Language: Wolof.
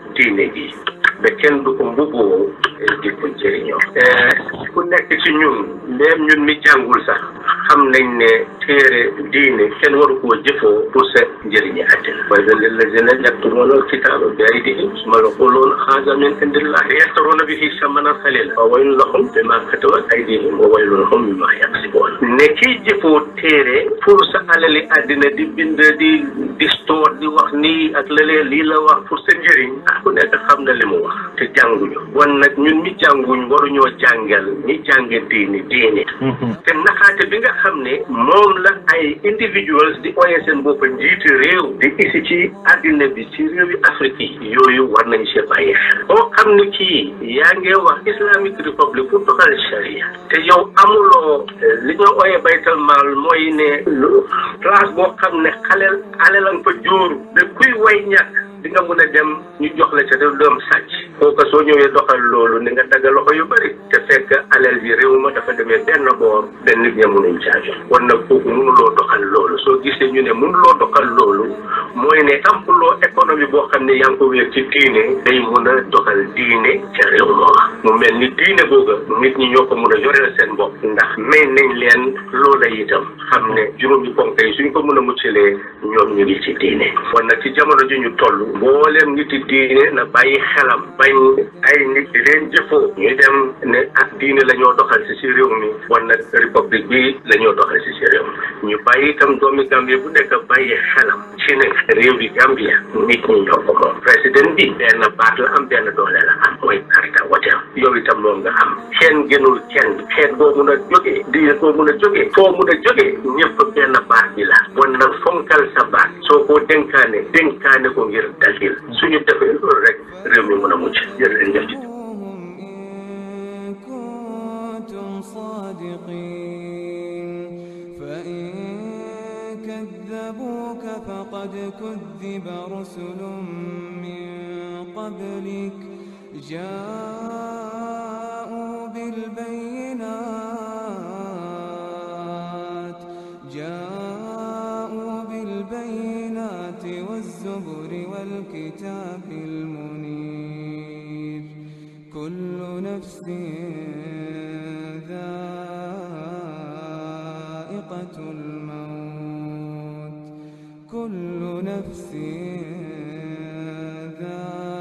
diine ji ba kenn du ko mbubboo di ko jëriñoo ku nekk ci ñun même ñun mi jàngul sax xam nañ ne téere diine kenn waru koo jëfoo pour sa njëriñi àddina mooy da lillazina yaktumuna alkitaba bi aydihim summa yaquluna haza min indillahi yashtaruna bihi samanan qalila wa waylun lahum bima katabat aydihim wa waylun lahum mimma yaksibun ne kiy jëfoo téere pour sa alali àddina di bind di di stoor di wax nii ak lëlee lii la wax pour sa njëriñ ah ku nekk xam na li mu wax te jànguñu wan nag ñun mi jànguñ waruñoo jàngal ñi jànge diini diini te naxaate bi nga xam ne moom la ay individuals di oye seen bopp njiiti réew di isi ci àddina bi ci réewi Afrique yi yooyu war nañ see bàyyi xel boo xam ne kii yaa ngi wax Islamic Republic pour doxal sharia te yow amuloo li ñoo oye baytal maal mooy ne place boo xam ne xaleel alelan fa jóoru da kuy way ñàkk di nga mun a dem ñu jox la ca te doom sàcc kooka soo ñëwee doxal loolu ni nga dagga loxo yu bëri te fekk alal bi réew ma dafa demee benn boor benn nit ña munuñ caa jox kon nag kooku mënuloo doxal loolu soo gisee ñu ne mënuloo doxal loolu mooy ne ampuloo économie boo xam ne yaa ngi ko wéer ci diine day mun a doxal diine ca réew mooma mu mel ni diine googa nit ñi ñoo ko mun a yoreel seen bopp ndax may nañ leen loola itam xam ne juróomi ponk yi suñ ko mun a muccalee ñoom ñu ngi ci diine kon nag ci jamono ji ñu toll mboolem nit yi diine na bàyyi xelam bañ ay nit di leen jëfoo ñu dem ne ak diine la ñoo doxal si si réew mi wan nag république bi la ñoo doxal si si réew mi ñu bàyyi itam doomi Gambie bu nekk bàyyi xelam ci ne réew bi Gambia nit ñi ñoo ko moom président bi benn baat la am benn doole la am mooy karta wote yow itam moom nga am kenn gënul kenn xeet boo mun a jógee diine boo mun a jógee foo mun a jógee ñëpp benn baat bi la wan nag fonkal sa baat soo ko dénkaane dénkaane ko ngir dalil suñu defee loolu rek réew mi mën a mucc jërëjëf ci إن كنتم صادقين فإن كذبوك فقد كذب رسل من قبلك جاءوا بالبينات جاءوا بالبينات والزبر والكتاب المنير كل نفس ذائقة الموت كل نفس ذائقة